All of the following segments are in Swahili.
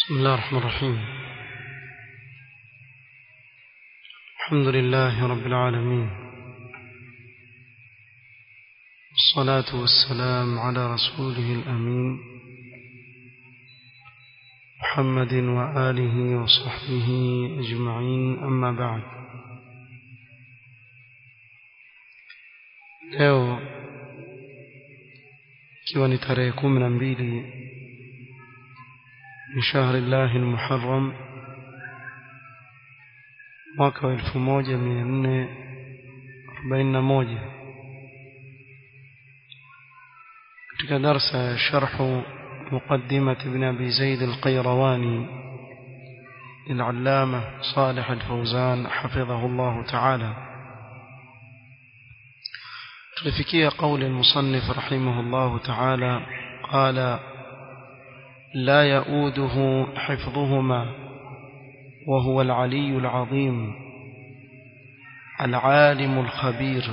بسم الله الرحمن الرحيم الحمد لله رب العالمين والصلاة والسلام على رسوله الأمين محمد وآله وصحبه أجمعين أما بعد leo ikiwa ni tarehe kumi na mbili من شهر الله المحرم mwaka wa elfu moja mia nne arobaini na moja katika darsa ya sharhu مقدمة ابن أبي زيد القيرواني للعلامة صالح الفوزان حفظه الله تعالى تلفكي قول المصنف رحمه الله تعالى قال لا يؤوده حفظهما وهو العلي العظيم العالم الخبير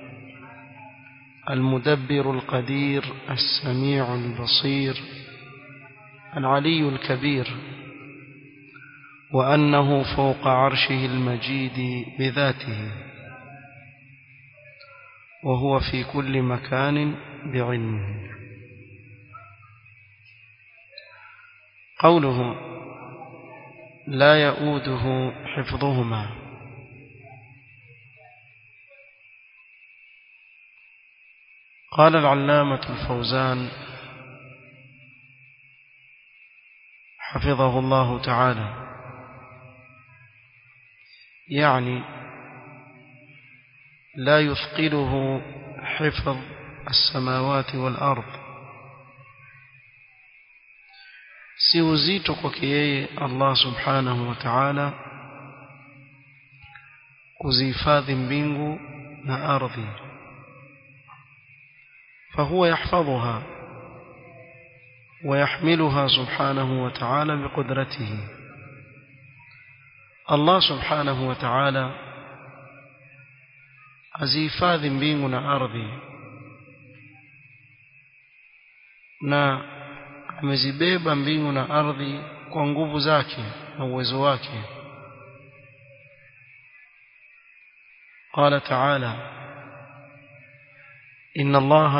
المدبر القدير السميع البصير العلي الكبير وأنه فوق عرشه المجيد بذاته وهو في كل مكان بعلمه قوله لا يؤوده حفظهما قال العلامة الفوزان حفظه الله تعالى يعني لا يثقله حفظ السماوات والأرض si uzito kwake yeye Allah subhanahu wa ta'ala kuzihifadhi mbingu na ardhi فهو يحفظها ويحملها سبحانه وتعالى بقدرته الله سبحانه وتعالى azihifadhi mbingu na ardhi na amezibeba mbingu na ardhi kwa nguvu zake na uwezo wake قال تعالى إن الله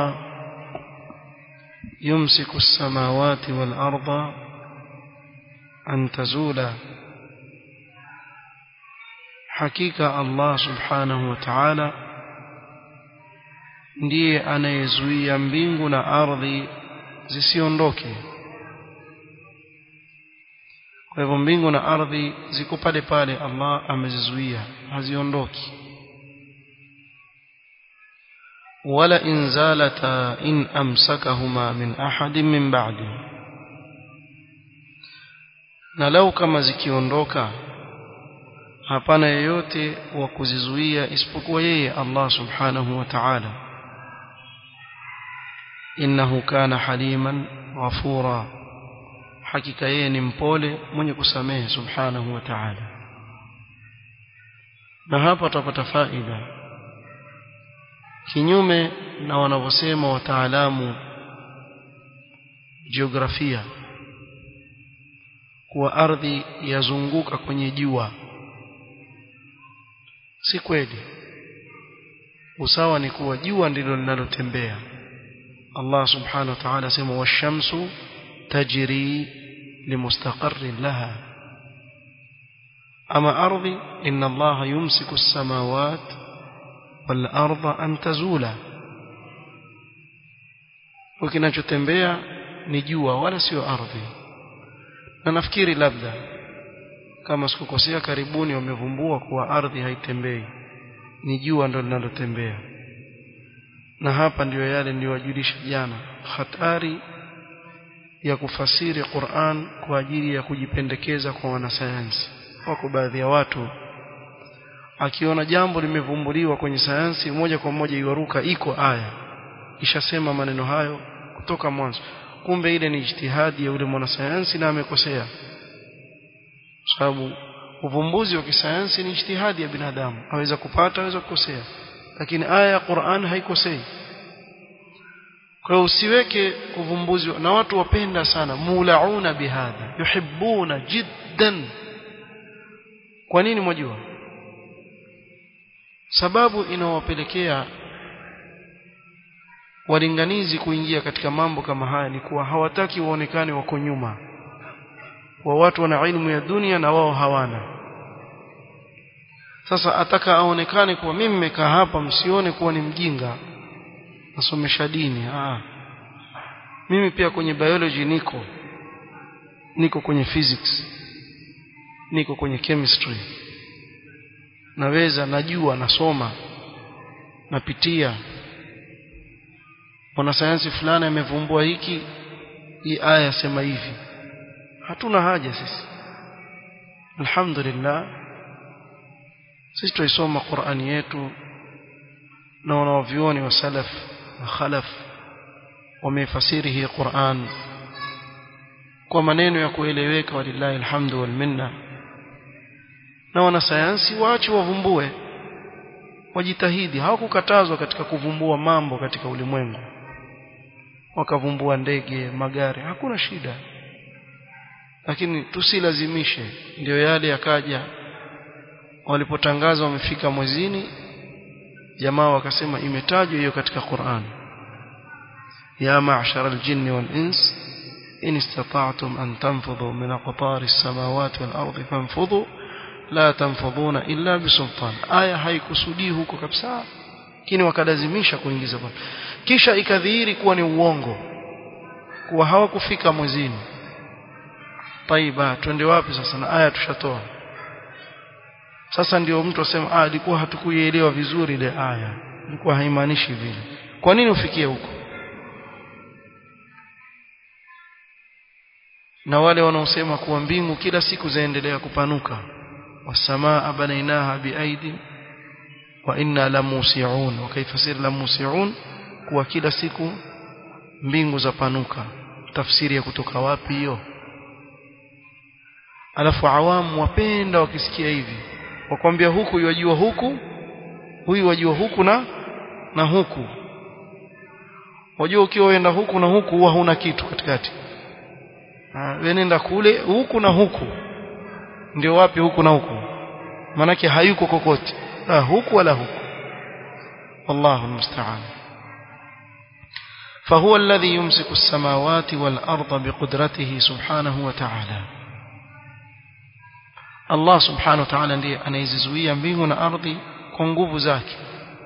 يمسك السماوات والأرض أن تزولا حقيقة الله سبحانه وتعالى ndiye anayezuia mbingu na ardhi zisiondoke kwa hivyo mbingu na ardhi ziko pale pale Allah amezizuia haziondoki wala in zalata in amsakahuma min ahadin min ba'di na lau kama zikiondoka hapana yeyote wa kuzizuia isipokuwa yeye Allah subhanahu wa ta'ala innahu kana haliman ghafura hakika yeye ni mpole mwenye kusamehe subhanahu wa ta'ala na hapa tutapata faida kinyume na wanavyosema wataalamu jiografia kuwa ardhi yazunguka kwenye jua si kweli usawa ni kuwa jua ndilo linalotembea Allah subhanahu wa ta'ala sema washamsu tajri limustaqarrin laha ama ardhi inna Allah yumsiku as-samawat wal arda an tazula ukinachotembea ni jua wala sio ardhi na nafikiri labda kama sikukosea karibuni wamevumbua kuwa ardhi haitembei ni jua ndo linalotembea na hapa ndiyo yale niliyowajulisha jana hatari ya kufasiri Qur'an kwa ajili ya kujipendekeza kwa wanasayansi wako baadhi ya watu akiona jambo limevumbuliwa kwenye sayansi moja kwa moja iwaruka iko aya ishasema maneno hayo kutoka mwanzo kumbe ile ni ijtihadi ya yule mwanasayansi na amekosea sababu uvumbuzi wa kisayansi ni ijtihadi ya binadamu aweza kupata aweza kukosea lakini aya ya Qur'an haikosei kwa hiyo usiweke uvumbuzi na watu wapenda sana mulauna bihadha yuhibbuna jiddan kwa nini mwajua sababu inawapelekea walinganizi kuingia katika mambo kama haya ni kuwa hawataki waonekane wako nyuma wa watu wana ilmu ya dunia na wao hawana sasa ataka aonekane kuwa mimi nimekaa hapa msione kuwa ni mjinga nasomesha dini ah mimi pia kwenye biology niko niko kwenye physics niko kwenye chemistry naweza najua nasoma napitia mwanasayansi fulani amevumbua hiki hii aya sema hivi hatuna haja sisi alhamdulillah sisi tuisoma Qur'ani yetu na wanavyuoni wa salaf na khalaf wamefasiri hii Qur'an kwa maneno ya kueleweka walillahi alhamdu wal minna na wanasayansi waache wavumbue wajitahidi hawakukatazwa katika kuvumbua mambo katika ulimwengu wakavumbua ndege magari hakuna shida lakini tusilazimishe ndio yale yakaja walipotangaza wamefika mwezini jamaa wakasema imetajwa hiyo katika Qur'an ya ma'shara al-jinni wal-ins in istata'tum an tanfudhu min aqtari as-samawati wal-ardi fanfudhu la tanfudhuna illa bisultan aya haikusudii huko kabisa lakini wakalazimisha kuingiza kwa kisha ikadhihiri kuwa ni uongo kuwa hawakufika mwezini taiba twende wapi sasa na aya tushatoa sasa ndio mtu asema ah ilikuwa hatukuielewa vizuri ile aya ilikuwa haimaanishi vile kwa nini ufikie huko na wale wanaosema kuwa mbingu kila siku zaendelea kupanuka wasamaa banainaha biaidi wa inna lamusiun wakaifasiri lamusiun kuwa kila siku mbingu zapanuka tafsiri ya kutoka wapi hiyo alafu awamu wapenda wakisikia hivi wakwambia huku yajua huku huyu wajua huku na na huku wajua ukiwa uenda huku na huku huwa huna kitu katikati wewe nenda kule huku na huku ndio wapi huku na huku manake hayuko kokote la huku wala huku wallahu almusta'an فهو الذي يمسك السماوات والأرض بقدرته سبحانه وتعالى Allah subhanahu wa ta'ala ndiye anaizizuia mbingu na ardhi kwa nguvu zake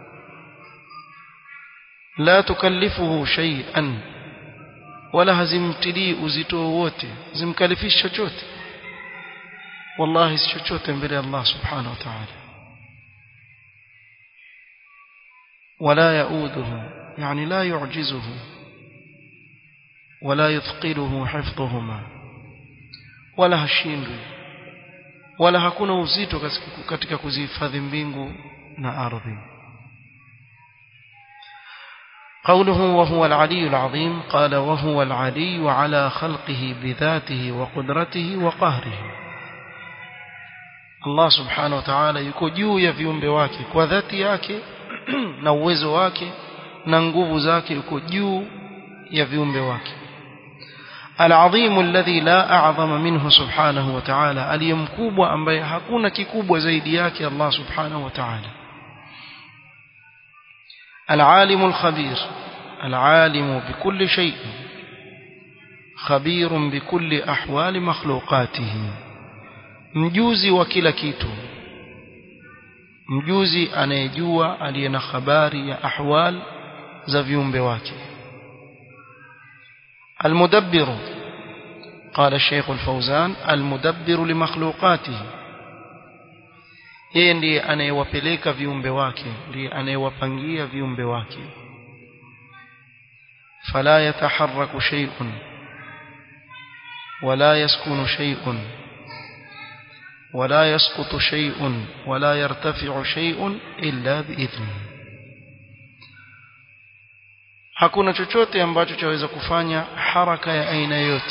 la tukallifuhu shay'an wala hazimtilii uzito wote zimkalifishi chochote wallahi si chochote mbele ya Allah subhanahu wa ta'ala ولا يؤوده يعني لا يعجزه ولا يثقله حفظهما ولا هشindwi wala hakuna uzito katika kuzihifadhi mbingu na ardhi قوله وهو العلي العظيم قال وهو العلي على خلقه بذاته وقدرته وقهره الله سبحانه وتعالى yuko juu ya viumbe wake kwa dhati yake na uwezo wake na nguvu zake yuko juu ya viumbe wake العظيم الذي لا أعظم منه سبحانه وتعالى aliyemkubwa ambaye hakuna kikubwa zaidi yake Allah subhanahu wa ta'ala العالم الخبير العالم بكل شيء خبير بكل أحوال مخلوقاته mjuzi wa kila kitu mjuzi anayejua aliye na habari ya ahwal za viumbe wake المدبر قال الشيخ الفوزان المدبر لمخلوقاته yeye ndiye anayewapeleka viumbe wake ndiye anayewapangia viumbe wake fala yataharraku shay'un wala yaskunu shay'un ولا يسقط شيء ولا يرتفع شيء إلا بإذنه hakuna chochote ambacho chaweza kufanya haraka ya aina yote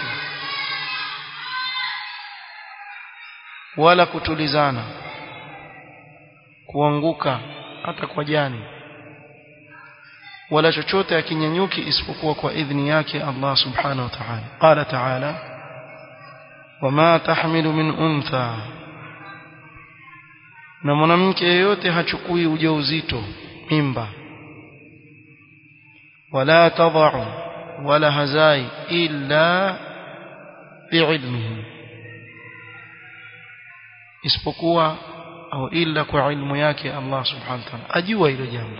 wala kutulizana kuanguka hata kwa jani wala chochote akinyanyuki isipokuwa kwa idhni yake Allah subhanahu wa ta'ala qala ta'ala wama tahmilu min untha na mwanamke yeyote hachukui ujauzito mimba wala tadau wala hazai illa biilmihi isipokuwa au illa kwa ilmu yake Allah subhanahu wa ta'ala ajua hilo jambo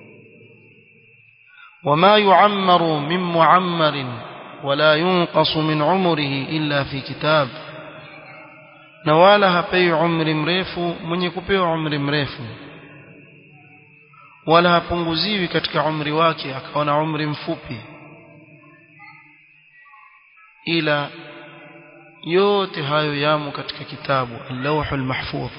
وما يعمر من معمر ولا ينقص من عمره إلا في كتاب na wala hapei umri mrefu mwenye kupewa umri mrefu wala hapunguziwi katika umri wake akawa na umri mfupi ila yote hayo yamo katika kitabu al-lawh al-mahfuz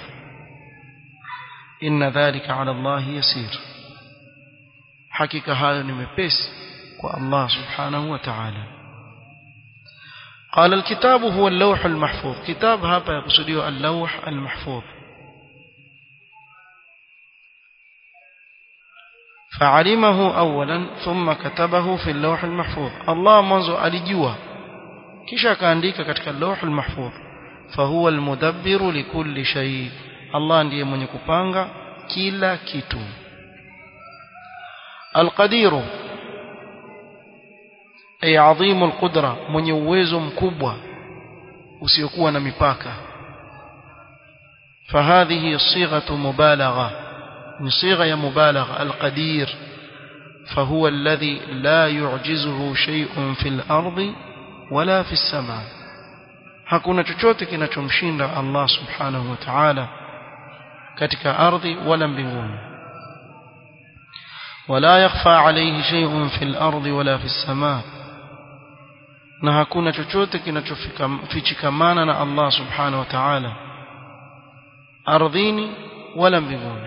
inna dhalika ala Allah yasir hakika hayo ni mepesi kwa Allah subhanahu wa ta'ala قال الكتاب هو اللوح المحفوظ كتاب هذا يقصده اللوح المحفوظ فعلمه أولا ثم كتبه في اللوح المحفوظ الله منذ alijua kisha akaandika katika اللوح المحفوظ فهو المدبر لكل شيء Allah ndiye mwenye kupanga kila kitu القدير ay adhimu alqudra mwenye uwezo mkubwa usiokuwa na mipaka فهذه صيغه مبالغه من صيغه مبالغه القدير فهو الذي لا يعجزه شيء في الارض ولا في السماء hakuna chochote kinachomshinda Allah subhanahu wa ta'ala katika ardhi wala mbinguni ولا يخفى عليه شيء في الارض ولا في السماء na hakuna chochote kinachofichikamana na Allah subhanahu wa ta'ala ardhini wala mbinguni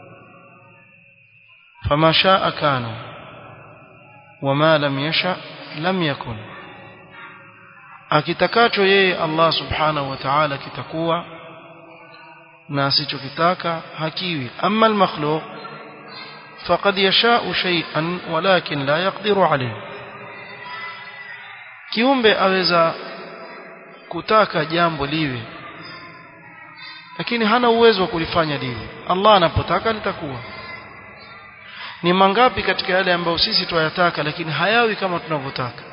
fama shaa kana wama lam yasha lam yakun akitakacho yeye Allah subhanahu wa ta'ala kitakuwa na asichokitaka hakiwi amma al-makhluq faqad yasha'u shay'an walakin la yaqdiru alayhi kiumbe aweza kutaka jambo liwe lakini hana uwezo wa kulifanya liwe Allah anapotaka litakuwa ni mangapi katika yale ambayo sisi tuyataka lakini hayawi kama tunavyotaka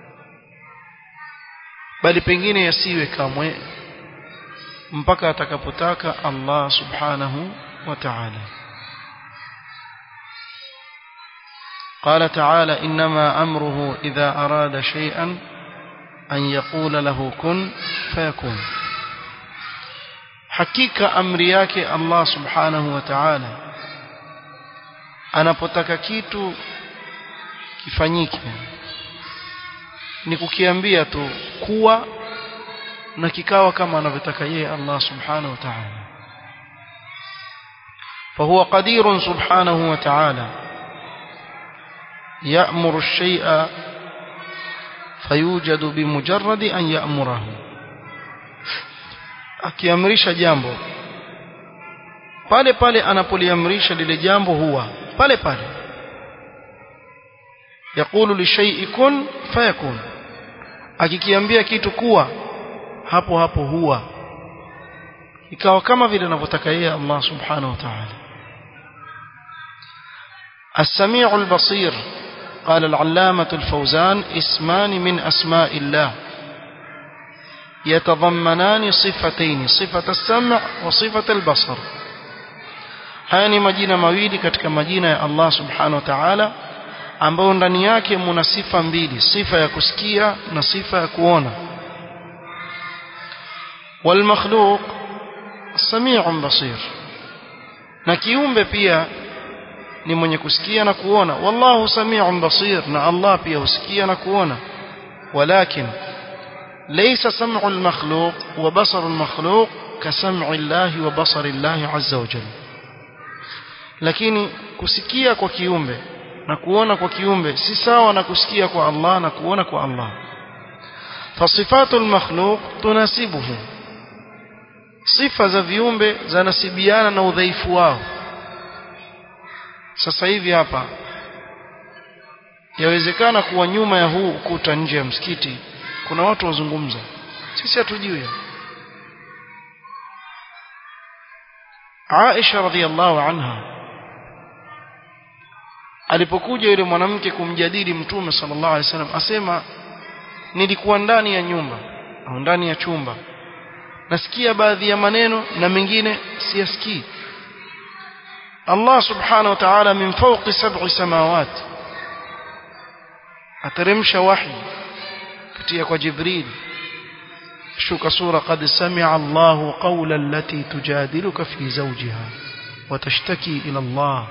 bali pengine yasiwe kamwe mpaka atakapotaka Allah subhanahu wa ta'ala قال تعالى إنما أمره إذا أراد شيئا أن يقول له كن فيكون حقيقة أمرياك الله سبحانه وتعالى anapotaka kitu kifanyike ni kukiambia tu kuwa na kikawa kama anavyotaka yeye Allah subhanahu wa ta'ala فهو قدير سبحانه وتعالى يأمر الشيء فيوجد بمجرد أن يأمره akiamrisha jambo pale pale anapoliamrisha lile jambo huwa pale pale yakulu lishay'i kun fayakun akikiambia kitu kuwa hapo hapo huwa ikawa kama vile anavyotaka yeye Allah subhanahu wa ta'ala السميع البصير قال العلامة الفوزان اسمان من أسماء الله يتضمنان صفتين صفة السمع وصفة البصر haya ni majina mawili katika majina ya Allah subhanahu wa ta'ala ambayo ndani yake muna sifa mbili sifa ya kusikia na sifa ya kuona والمخلوق سميع بصير na kiumbe pia ni mwenye kusikia na kuona wallahu samiun basir na Allah pia husikia na kuona walakin laysa sam'u al-makhluq wa basaru al-makhluq ka sam'i Allah wa basari Allah azza wa jalla lakini kusikia kwa kiumbe na kuona kwa kiumbe si sawa na kusikia kwa Allah na kuona kwa Allah fasifatu al-makhluq tunasibuhu sifa za viumbe zanasibiana na udhaifu wao sasa hivi hapa yawezekana kuwa nyuma ya huu ukuta nje ya msikiti kuna watu wazungumza sisi hatujui Aisha radhiallahu anha alipokuja yule mwanamke kumjadili mtume sallallahu alaihi wasallam asema nilikuwa ndani ya nyumba au ndani ya chumba nasikia baadhi ya maneno na mengine siyasikii Allah subhanahu wa ta'ala min fawqi sab'i samawati ateremsha wahi kutia kwa Jibril shuka sura qad sami'a Allahu qawla allati tujadiluka fi zawjiha wa tashtaki ila Allah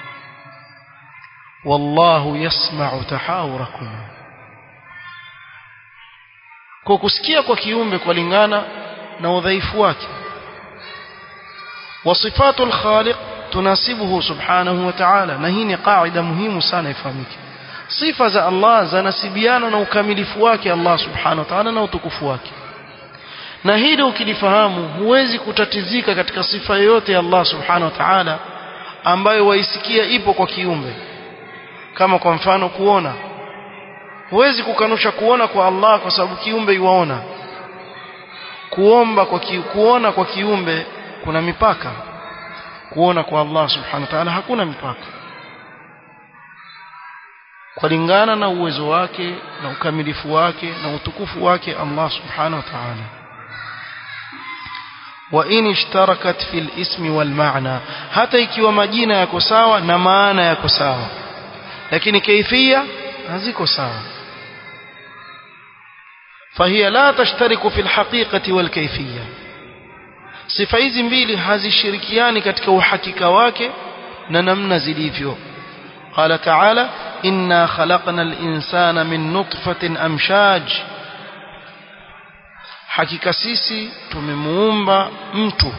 wallahu yasma'u tahawurakum kwa kusikia kwa kiumbe kulingana na udhaifu wake wasifatul khaliq tunasibuhu subhanahu wa ta'ala na hii ni qaida muhimu sana ifahamike sifa za Allah zanasibiana na ukamilifu wake Allah subhanahu wa ta'ala na utukufu wake na hili ukilifahamu huwezi kutatizika katika sifa yoyote ya Allah subhanahu wa ta'ala ambayo waisikia ipo kwa kiumbe kama kwa mfano kuona huwezi kukanusha kuona kwa Allah kwa sababu kiumbe yuwaona kuomba kwa ki, kuona kwa kiumbe kuna mipaka kuona kwa Allah subhanahu wa ta'ala hakuna mipaka kulingana na uwezo wake na ukamilifu wake na utukufu wake Allah subhanahu wa ta'ala wa in ishtarakat fil ismi wal ma'na hata ikiwa majina yako sawa na maana yako sawa lakini kaifia haziko sawa فهي لا تشترك في الحقيقة والكيفية sifa hizi mbili hazishirikiani katika uhakika wake na namna zilivyo قال تعالى إنا خلقنا الإنسان من نطفة أمشاج hakika sisi tumemuumba mtu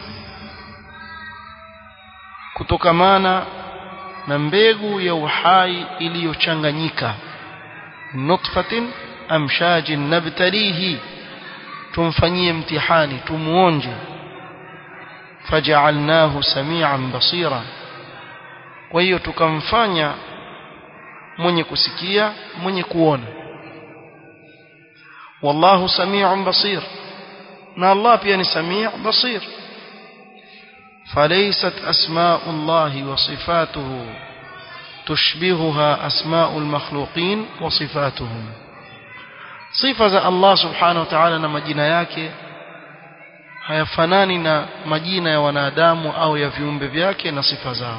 kutokamana na mbegu ya uhai iliyochanganyika nutfatin amshajin nabtalihi tumfanyie mtihani tumuonje faja'alnahu samian basira kwa hiyo tukamfanya mwenye kusikia mwenye kuona wallahu samiun basir na Allah pia ni sami' basir فليست أسماء الله وصفاته تشبهها أسماء المخلوقين وصفاتهم صفة الله سبحانه وتعالى na majina yake hayafanani na majina ya wanadamu au ya viumbe vyake na sifa zao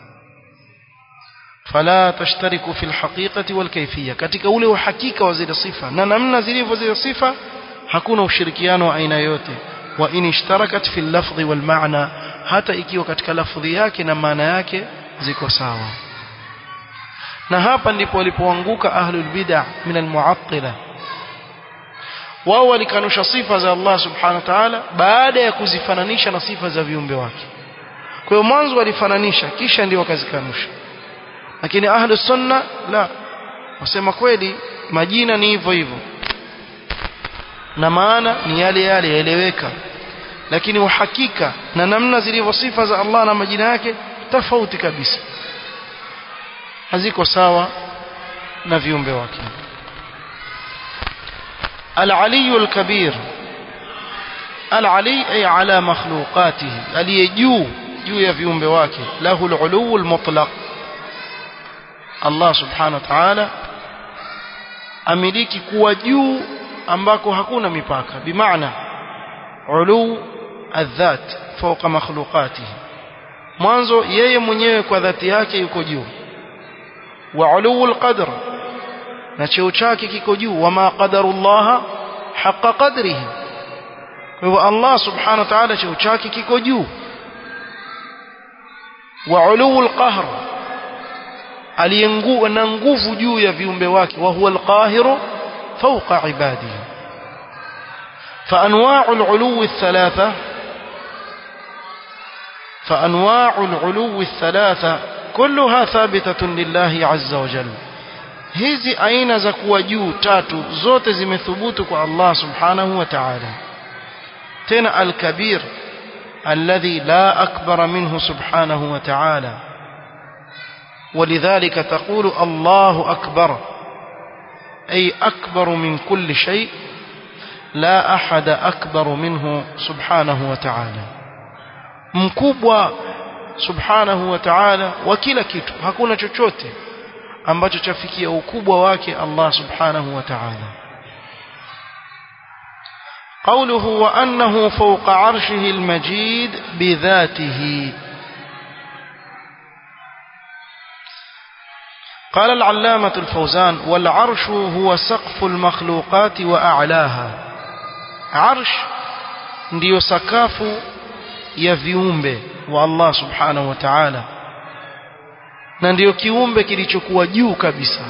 fala tashtariku fil haqiqati wal kayfiyya katika ule uhakika wa zile sifa na namna zilivyo zile sifa hakuna ushirikiano wa aina yote wa in ishtarakat fil lafdhi wal ma'na hata ikiwa katika lafdhi yake na maana yake ziko sawa na hapa ndipo walipoanguka ahlul bid'ah min al mu'attila wao walikanusha sifa za Allah subhanahu wa ta'ala baada ya kuzifananisha na sifa za viumbe wake kwa hiyo mwanzo walifananisha kisha ndio wakazikanusha lakini ahlu sunna la wasema kweli majina ni hivyo hivyo na maana ni yale yale yaeleweka lakini uhakika na namna zilivyo sifa za Allah na majina yake tofauti kabisa haziko sawa na viumbe wake العلي الكبير العلي أي على مخلوقاته aliyejuu juu ya viumbe wake lahu al-ulu al-mutlaq Allah subhanahu wa ta'ala amiliki kuwa juu ambako hakuna mipaka bimaana ulu adhat fawqa makhluqatihi mwanzo yeye mwenyewe kwa dhati yake yuko juu wa ulu al-qadr na cheo chake kiko juu wama qadarullah haqa qadrihi kwa hivyo Allah subhanahu wa ta'ala cheo chake kiko juu wa ulu al-qahr aliyengua na nguvu juu ya viumbe wake wa huwa al-qahiru fawqa ibadihi فانواع العلو الثلاثه فانواع العلو الثلاثه كلها ثابته لله عز وجل hizi aina za kuwa juu tatu zote zimethubutu kwa Allah subhanahu wa ta'ala tena al-kabir alladhi la akbara minhu subhanahu wa ta'ala ولذلك تقول الله أكبر أي أكبر من كل شيء لا أحد أكبر منه سبحانه وتعالى mkubwa subhanahu wa ta'ala wa kila kitu hakuna chochote ambacho chafikia ukubwa wake Allah subhanahu wa ta'ala قوله وأنه فوق عرشه المجيد بذاته قال العلامة الفوزان والعرش هو سقف المخلوقات وأعلاها عرش ndio sakafu ya viumbe wa Allah subhanahu wa ta'ala na ndio kiumbe kilichokuwa juu kabisa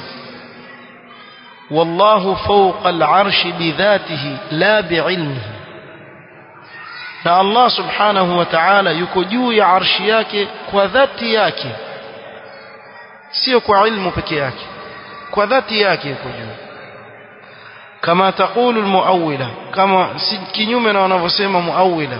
wallahu fawqa al-arshi bidhatihi la bi'ilmihi na Allah subhanahu wa ta'ala yuko juu ya arshi yake kwa dhati yake sio kwa ilmu peke yake kwa dhati yake yuko juu kama taqulu almuawwila kama kinyume na wanavyosema muawwila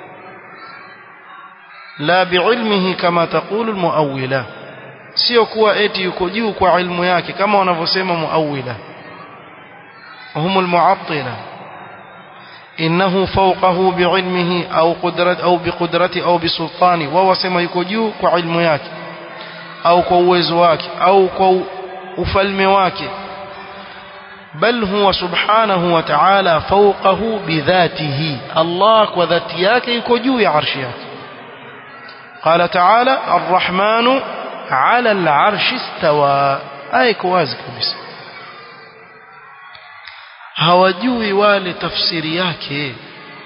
la biilmihi kama taqulu almuawwila sio kuwa eti yuko juu kwa ilmu yake kama wanavyosema muawwila هم المعطلة إنه فوقه بعلمه أو قدرة أو بقدرته أو بسلطانه وهو سما يكجو كعلم yake au kwa uwezo wake au kwa ufalme wake bal huwa subhanahu wa ta'ala fawqahu bidhatihi Allah kwa dhati yake yuko juu ya arshi yake قال تعالى الرحمن على العرش استوى aya iko wazi kabisa hawajui wale tafsiri yake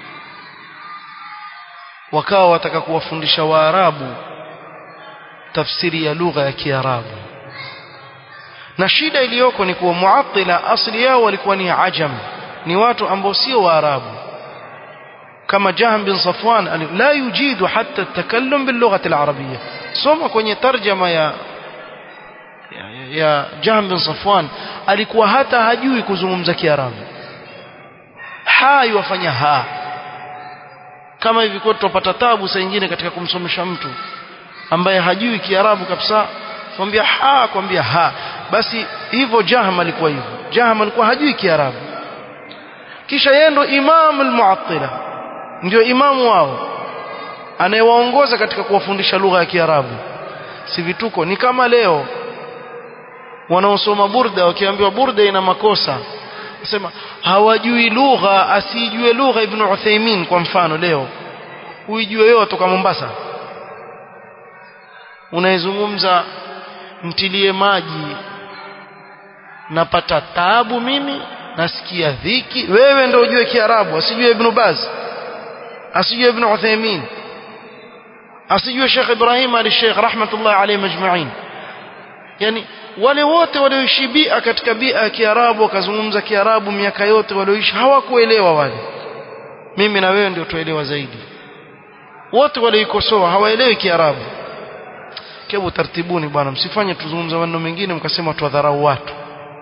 wakawa wataka kuwafundisha waarabu tafsiri ya lugha ya kiarabu na shida iliyoko ni kuwa muattila asli yao walikuwa ni ajam ni watu ambao sio waarabu kama Jahm bin Safwan la yujidu hatta takallum bil lughati al arabiyya soma kwenye tarjama ya ya, ya Jahm bin Safwan alikuwa hata hajui kuzungumza kiarabu ha yuwafanya ha kama hivi kwa tupata tabu saa nyingine katika kumsomesha mtu ambaye hajui kiarabu kabisa kwambia ha kwambia ha basi hivyo Jahm alikuwa hivyo Jahm alikuwa hajui kiarabu kisha yeye ndo imam al-mu'attila ndio imamu wao anayewaongoza katika kuwafundisha lugha ya kiarabu si vituko ni kama leo wanaosoma burda wakiambiwa burda ina makosa sema hawajui lugha asijue lugha ibn Uthaymeen kwa mfano leo uijue wewe kutoka Mombasa unaizungumza mtilie maji napata taabu mimi nasikia dhiki wewe ndio ujue kiarabu asijue ibn Baz asijue ibn Uthaymeen asijue Sheikh Ibrahim al-Sheikh rahmatullah alayhi majma'in yani wale wote walioishi bia katika bia ya Kiarabu wakazungumza Kiarabu miaka yote walioishi hawakuelewa wale mimi na wewe ndio tuelewa zaidi wote walioikosoa hawaelewi Kiarabu kebu tartibuni bwana msifanye tuzungumza maneno mengine mkasema tuwadharau watu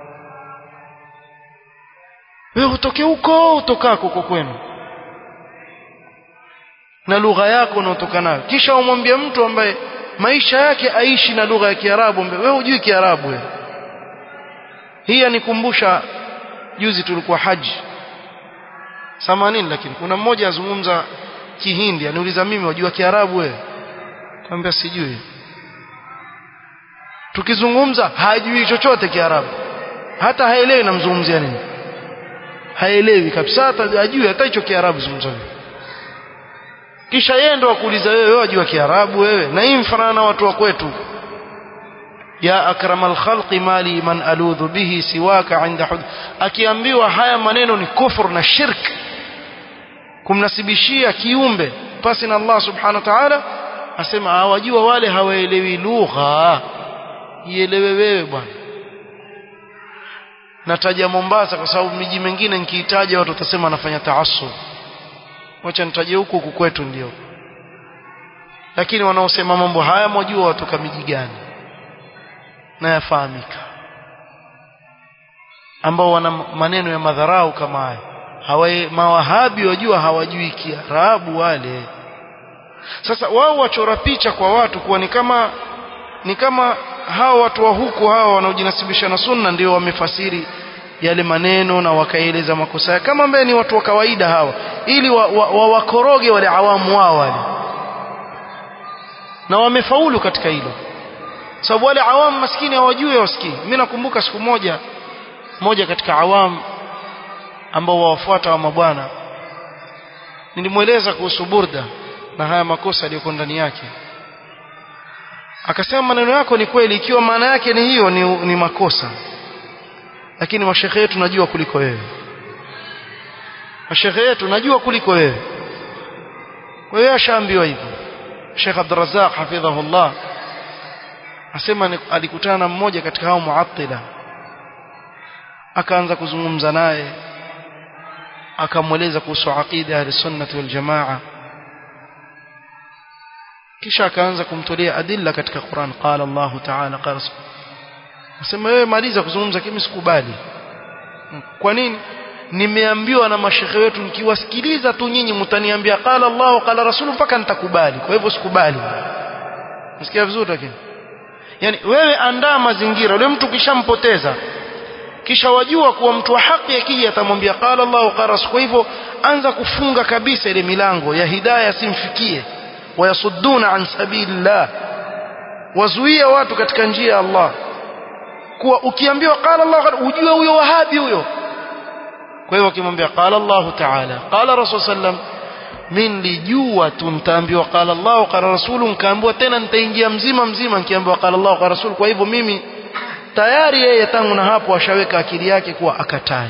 wewe utoke huko utokako huko kwenu na lugha yako unaotoka nayo kisha umwambie mtu ambaye maisha yake aishi na lugha ya Kiarabu wewe hujui Kiarabu wewe hii anikumbusha juzi tulikuwa haji samanini lakini kuna mmoja azungumza Kihindi aniuliza mimi wajua Kiarabu wewe kaambia sijui tukizungumza hajui chochote Kiarabu hata haelewi namzungumzia nini haelewi kabisa hata hajui hata hicho Kiarabu zungumza kisha yeye ndo akuuliza wewe wewe wajua Kiarabu wewe na hii mfanana na watu wa kwetu ya akramal khalqi mali man aludhu bihi siwaka inda hud akiambiwa haya maneno ni kufur na shirk kumnasibishia kiumbe pasi na Allah subhanahu wa ta'ala asema hawajua wale hawaelewi lugha ielewe wewe bwana nataja Mombasa kwa sababu miji mingine nikiitaja watu watasema anafanya taassub wacha nitaje huku huku kwetu ndio lakini wanaosema mambo haya mwajua watoka miji gani na yafahamika ambao wana maneno ya madharau kama haya hawae mawahabi wajua hawajui kiarabu wale sasa wao wachora picha kwa watu kuwa ni kama ni kama hawa watu wa huku hawa wanaojinasibisha na sunna ndio wamefasiri yale maneno na wakaeleza makosa yake kama ambaye ni watu wa kawaida hawa ili wawakoroge wa, wa wale awamu wao wale na wamefaulu katika hilo sababu wale awamu maskini hawajui wasikii mimi nakumbuka siku moja moja katika awamu ambao wawafuata wa mabwana nilimweleza kuhusu burda na haya makosa yaliyokuwa ndani yake akasema maneno yako ni kweli ikiwa maana yake ni hiyo ni, ni makosa lakini mashekhe yetu najua kuliko wewe mashekhe yetu najua kuliko wewe kwa hiyo ashaambiwa hivyo Sheikh Abdurrazzaq hafidhahullah asema alikutana na mmoja katika hao muattila akaanza kuzungumza naye akamweleza kuhusu aqida ya sunnah wal jamaa kisha akaanza kumtolea adilla katika Qur'an qala Allah ta'ala qala Nasema wewe maliza kuzungumza kimi sikubali. Kwa nini? Nimeambiwa na mashekhe wetu nikiwasikiliza tu nyinyi mtaniambia qala Allah qala Rasul mpaka nitakubali. Kwa hivyo sikubali. Nasikia vizuri lakini. Yaani wewe andaa mazingira yule mtu kishampoteza. Kisha wajua kuwa mtu wa haki akija atamwambia qala Allah qala Rasul. Kwa hivyo anza kufunga kabisa ile milango ya hidayah simfikie. Wayasudduna an sabilillah. Wazuia watu katika njia ya Allah kuwa ukiambiwa qala Allah ujue huyo wahabi huyo kwa hivyo akimwambia qala Allah ta'ala qala rasul sallam mimi nilijua tu nitaambiwa qala Allah qala rasul nikaambiwa tena nitaingia mzima mzima nikiambiwa qala Allah qala rasul kwa hivyo mimi tayari yeye tangu na hapo ashaweka akili yake kuwa akatae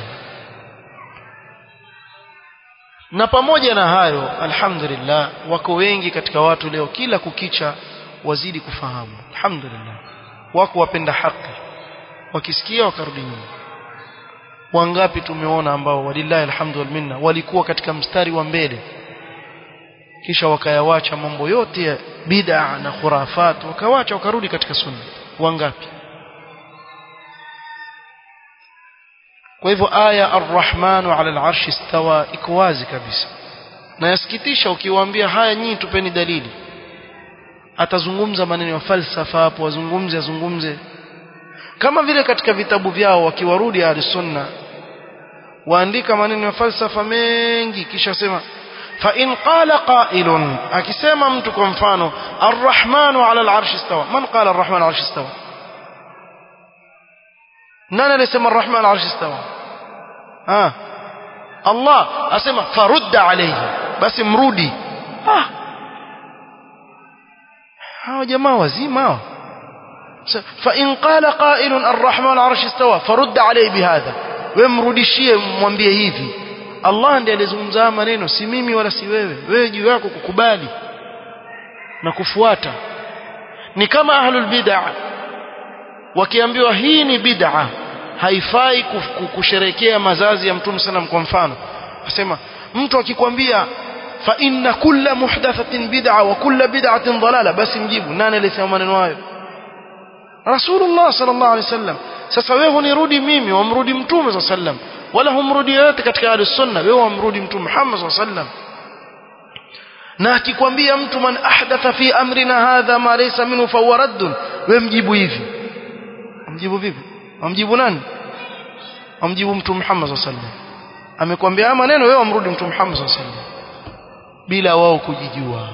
na pamoja na hayo alhamdulillah wako wengi katika watu leo kila kukicha wazidi kufahamu alhamdulillah wako wapenda haki wakisikia wakarudi nyuma wangapi tumeona ambao walillahi alhamdu wal minna walikuwa katika mstari wa mbele kisha wakayawacha mambo yote ya bid'a na khurafat wakawacha wakarudi katika sunna wangapi kwa hivyo aya arrahmanu ala al'arshi istawa iko wazi kabisa na yasikitisha ukiwaambia haya nyinyi tupeni dalili atazungumza maneno ya falsafa hapo wazungumze azungumze kama vile katika vitabu vyao wakiwarudi ahli sunna waandika maneno ya falsafa mengi kisha sema fa in qala qailun akisema mtu kwa mfano arrahmanu ala al'arshi istawa man qala arrahmanu ala al'arshi istawa nani alisema arrahmanu ala al'arshi istawa ah Allah asema farudda alayhi basi mrudi ah hao jamaa wazima hao فإن قال قائل الرحمن على العرش استوى فرد عليه بهذا ومrudishie mwambie hivi Allah ndiye alizungumza maneno si mimi wala si wewe wewe juu yako kukubali na kufuata ni kama ahlul bid'ah wakiambiwa hii ni bid'a haifai kusherekea mazazi ya mtume sallam kwa mfano asema mtu akikwambia fa inna kulla muhdathatin bid'a wa kulla bid'atin dalala basi mjibu nani alisema maneno hayo Rasulullah sallallahu alaihi wasallam sasa wewe hunirudi mimi wamrudi mtume sallallahu alaihi wasallam wala humrudi yote katika ahli sunna wewe wamrudi mtume Muhammad sallallahu alaihi wasallam na akikwambia mtu man ahdatha fi amrina hadha ma laysa minhu fa huwa radd wewe mjibu hivi mjibu vipi amjibu nani amjibu mtume Muhammad sallallahu alaihi wasallam amekwambia maneno wewe wamrudi mtume Muhammad sallallahu alaihi wasallam bila wao kujijua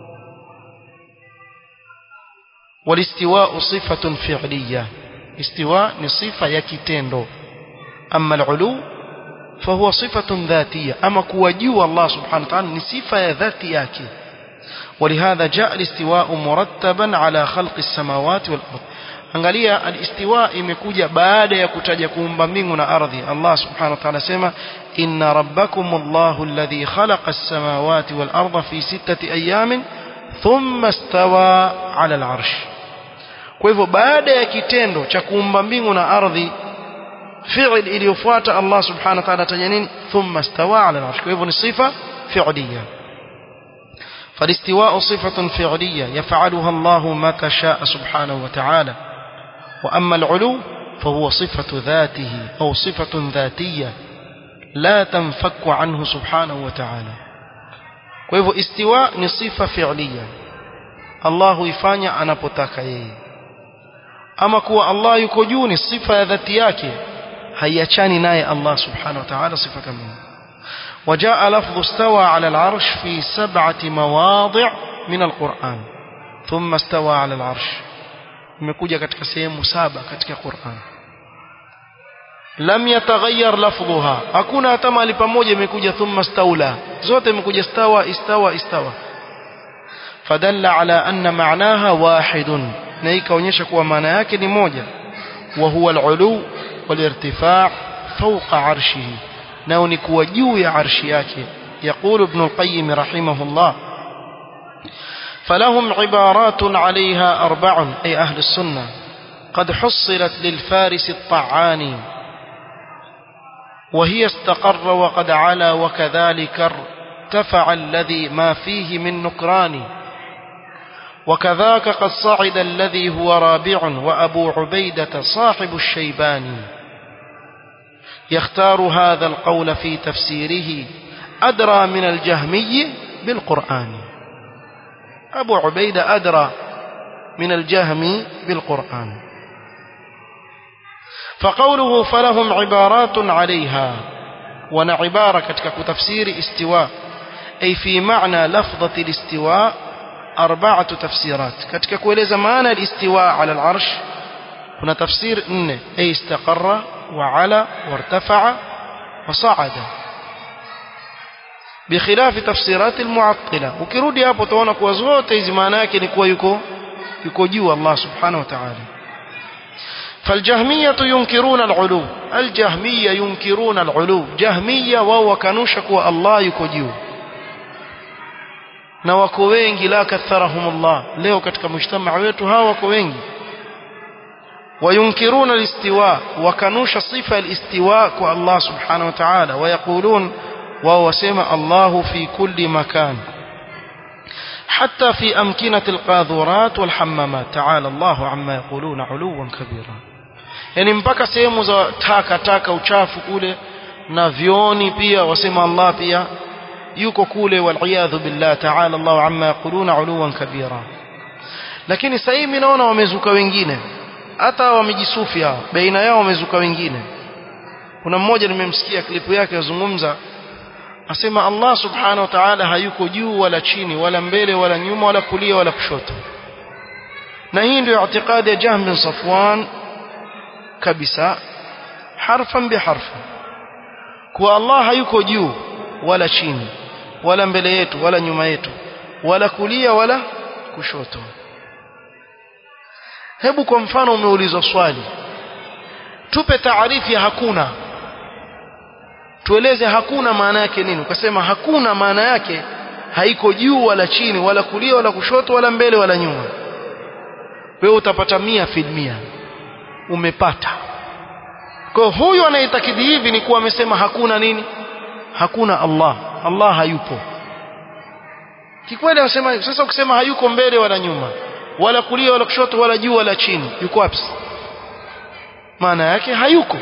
والاستواء صفة فعلية استواء نصفة يكتندو أما العلو فهو صفة ذاتية أما كوجيو الله سبحانه وتعالى نصفة ذاتية ولهذا جاء الاستواء مرتبا على خلق السماوات والأرض angalia alistiwa imekuja baada ya kutaja kuumba mbingu na ardhi Allah subhanahu wa ta'ala sema inna rabbakumullahu alladhi khalaqa as-samawati wal arda fi sittati ayamin thumma istawa 'ala al-'arsh kwa hivyo baada ya kitendo cha kuumba mbingu na ardhi fi'il iliyofuata Allah subhanahu wa ta'ala ataja nini thumma istawa 'ala al-'arsh kwa hivyo ni sifa fi'liyya فالاستواء صفة فعلية يفعلها الله متى شاء سبحانه وتعالى وأما العلو فهو صفة ذاته أو صفة ذاتية لا تنفك عنه سبحانه وتعالى وهو استواء صفة فعلية الله يفاني أنا بتاك yeye ama kuwa Allah yuko juu ni sifa ya dhati yake haiachani naye Allah subhanahu wa ta'ala sifa kama وجاء لفظ استوى على العرش في سبعة مواضع من القرآن ثم استوى على العرش imekuja katika sehemu saba katika Qur'an lam yataghayyar lafdhuha hakuna hata mahali pamoja imekuja thumma staula zote imekuja stawa istawa istawa fadalla ala anna ma'naha wahidun na ikaonyesha kuwa maana yake ni moja wa huwa al-ulu wal-irtifaa fawqa arshihi nao ni kuwa juu ya arshi yake يقول ابن القيم رحمه الله فلهم عبارات عليها أربع أي أهل السنة قد حصلت للفارس الطعاني وهي استقر وقد علا وكذلك ارتفع الذي ما فيه من نكران وكذاك قد صعد الذي هو رابع وأبو عبيدة صاحب الشيباني يختار هذا القول في تفسيره أدرى من الجهمي بالقرآن أبو عبيدة أدرى من الجهمي بالقرآن فقوله فلهم عبارات عليها وانا عبارة كتك تفسير استواء أي في معنى لفظة الاستواء أربعة تفسيرات كتك كويلز معنى الاستواء على العرش هنا تفسير إن أي استقر وعلى وارتفع وصعد بخلاف تفسيرات المعطلة وكرودي hapo tuona kuwa zote hizi maana yake ni kuwa yuko yuko juu Allah subhanahu wa ta'ala فالجهمية ينكرون العلو الجهمية ينكرون العلو جهمية وهو كانوش kuwa Allah yuko juu na wako wengi la katharahum Allah leo katika mujtamaa wetu hawa wako wengi وينكرون الاستواء وكانوش صفة الاستواء كو الله سبحانه وتعالى ويقولون وهو سمع الله في كل مكان حتى في أمكنة القاذورات والحمامات تعالى الله عما يقولون علوا كبيرا yani mpaka sehemu za taka taka uchafu kule na vioni pia wasema Allah pia yuko kule waliyadhu billah ta'ala Allah amma yaquluna uluwan kabira lakini sasa hivi naona wamezuka wengine hata wamejisufi hao baina yao wamezuka wengine kuna mmoja nimemsikia klipu yake yazungumza asema Allah subhanahu wa ta'ala hayuko juu wala chini wala mbele wala nyuma wala kulia wala kushoto na hii ndio i'tiqadi ya Jahm bin Safwan kabisa harfan biharfa kwa Allah hayuko juu wala chini wala mbele yetu wala nyuma yetu wala kulia wala kushoto hebu kwa mfano umeulizwa swali tupe taarifu ya hakuna tueleze hakuna maana yake nini ukasema hakuna maana yake haiko juu wala chini wala kulia wala kushoto wala mbele wala nyuma wewe utapata mia filmia umepata kwa huyu anayetakidi hivi ni kuwa amesema hakuna nini hakuna Allah Allah hayupo kikweli anasema sasa ukisema hayuko mbele wala nyuma wala kulia wala kushoto wala juu wala chini yuko wapi maana yake hayuko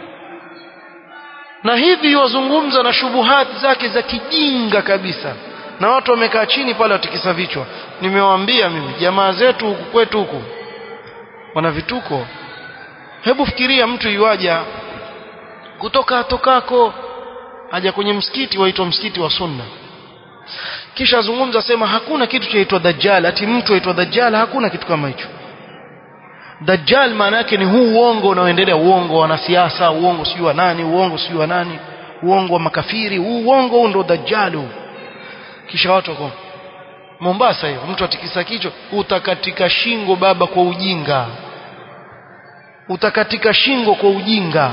na hivi wazungumza na shubuhati zake za kijinga kabisa na watu wamekaa chini pale watikisa vichwa nimewaambia mimi jamaa zetu huku kwetu huku wana vituko hebu fikiria mtu yuaja kutoka tokako aja kwenye msikiti waitwa msikiti wa sunna kisha azungumza sema hakuna kitu chaitwa dajjal ati mtu aitwa dajjal hakuna kitu kama hicho dajjal maana yake ni huu uongo unaoendelea uongo wa wanasiasa uongo sijui wa nani uongo sijui wa nani uongo wa makafiri huu uongo huu ndo dajjal huu kisha watu wako Mombasa hiyo mtu atikisa kichwa utakatika shingo baba kwa ujinga utakatika shingo kwa ujinga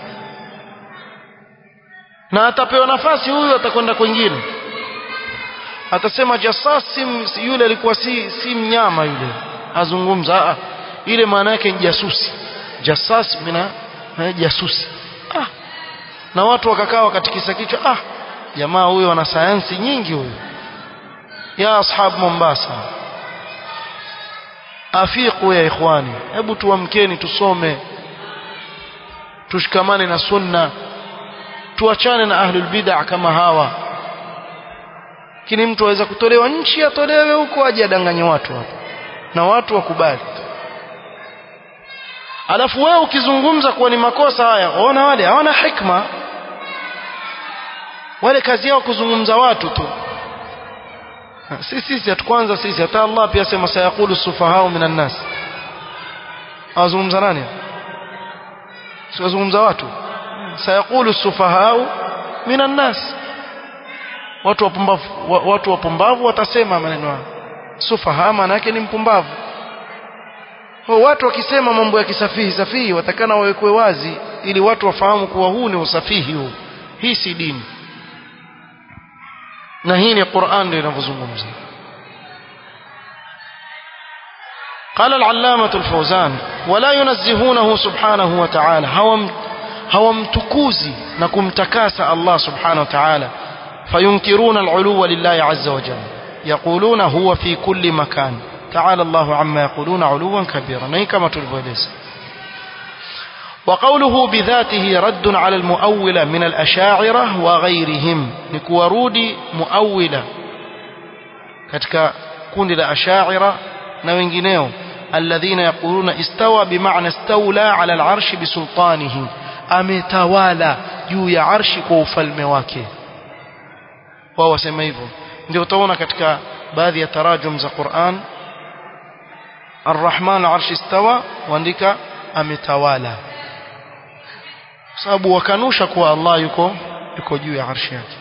na atapewa nafasi huyu atakwenda kwingine atasema jasasi yule alikuwa si si mnyama yule azungumza a ile maana yake ni jasusi jasas mina jasusi ah na watu wakakaa wakatikisa kichwa ah jamaa huyo ana sayansi nyingi huyo ya ashab Mombasa afiqu ya ikhwani hebu tuamkeni tusome tushikamane na sunna tuachane na ahlul bid'ah kama hawa lakini mtu aweza kutolewa nchi atolewe huko aje adanganye watu hapo na watu wakubali alafu wewe ukizungumza kuwa ni makosa haya waona wale hawana hikma wale kazi yao kuzungumza watu tu sisi sisi hatukwanza sisi hata Allah pia sema sayaqulu sufahau minan nas awazungumza nani siwazungumza watu sayaqulu sufahau minan nas watu wapumbavu watu wapumbavu watasema maneno hayo sufaha maana yake ni mpumbavu kwa watu wakisema mambo ya kisafihi safihi watakana wawekwe wazi ili watu wafahamu kuwa huu ni usafihi huu hii si dini na hii ni Qur'an ndio inavyozungumza قال العلامة الفوزان ولا ينزهونه سبحانه وتعالى هوم hawamtukuzi na kumtakasa Allah subhanahu wa ta'ala fayunkiruna al-uluwa lillahi azza wa jalla yaquluna huwa fi kulli makan ta'ala Allahu amma yaquluna uluwan kabira na kama tulivyoeleza وقوله بذاته رد على المؤولة من الأشاعرة وغيرهم نكورودي مؤولة katika kundi la ashaira na wengineo alladhina yaquluna istawa bimaana istawla ala al-arshi bisultanihi ametawala juu ya arshi kwa ufalme wake wao wasema hivyo ndio utaona katika baadhi ya tarajum za Qur'an Ar-Rahman arshi istawa waandika ametawala sababu wakanusha kuwa Allah yuko yuko juu ya arshi yake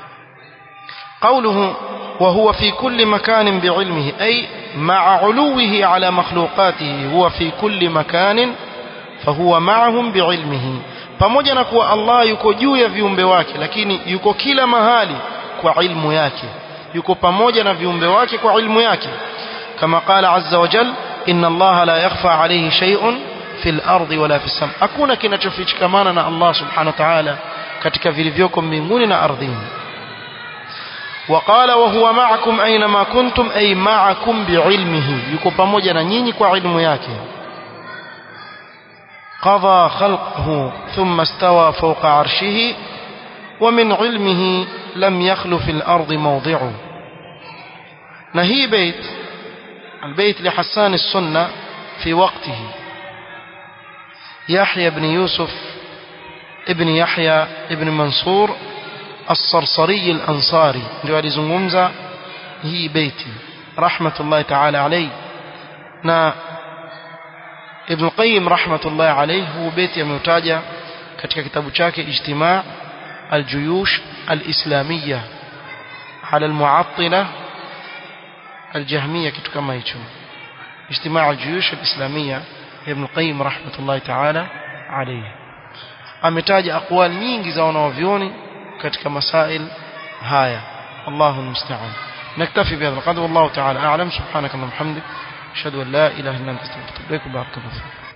قوله وهو في كل مكان بعلمه أي مع علوه على مخلوقاته هو في كل مكان fahuwa ma'ahum biilmihi pamoja na kuwa Allah yuko juu ya viumbe wake lakini yuko kila mahali kwa ilmu yake yuko pamoja na viumbe wake kwa ilmu yake kama qala azza wa jal inna Allah la yakhfa alayhi shay'un fil ardi wala fis sam hakuna kinachofichikamana na Allah subhanahu wa ta'ala katika vilivyoko mbinguni na ardhini وقال وهو معكم أينما كنتم أي معكم بعلمه يكو pamoja na nyinyi kwa ilmu yake قضى خلقه ثم استوى فوق عرشه ومن علمه لم يخل في الأرض موضعه نهي بيت البيت لحسان السنة في وقته يحيى بن يوسف ابن يحيى ابن منصور الصرصري الأنصاري جوالي زنغمزة هي بيتي رحمة الله تعالى عليه na Ibn Qayyim rahmatullahi alayhi huu beti ameutaja katika kitabu chake Ijtima' al-Juyush al-Islamiyya ala al-Mu'attila al-Jahmiyya kitu kama hicho Ijtima' al-Juyush al-Islamiyya Ibn Qayyim rahmatullahi ta'ala alayhi ametaja aqwal nyingi za wanavyoni katika masail haya Allahu musta'an نكتفي بهذا القدر والله تعالى أعلم سبحانك اللهم وبحمدك أشهد أن لا إله إلا أنت أستغفرك وبارك الله فيك